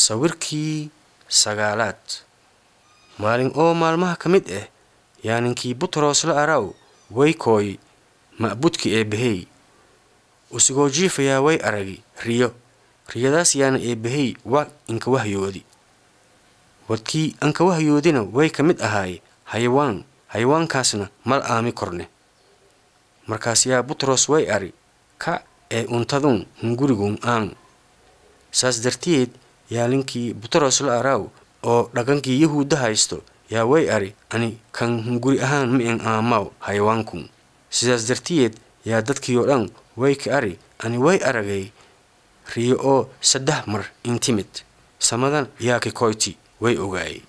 sawirkii sagaalaad maalin oo maalmaha ka mid ah yaa ninkii butros la araw way kooy ma'budki eebbahey usigoo jiifayaa way aragi riyo riyadaas yaana eebbahey wa inka wahyoodi wadkii anka wahyoodina way ka mid ahaay hayawaan hayawaankaasna mal aami korne markaas yaa butros way ari ka ee untadun hungurigun aan saas dartiyeed yaa ninkii butros la araaw oo dhaqankii yahuudda haysto yaa way ari ani kan hunguri ahaan ma en aamaaw hayawaankun sidaas dartiyeed yaa dadkii oo dhan way ka ari ani way aragay riyo oo saddex mar intimid samadan yaa ki koyti way ogaayay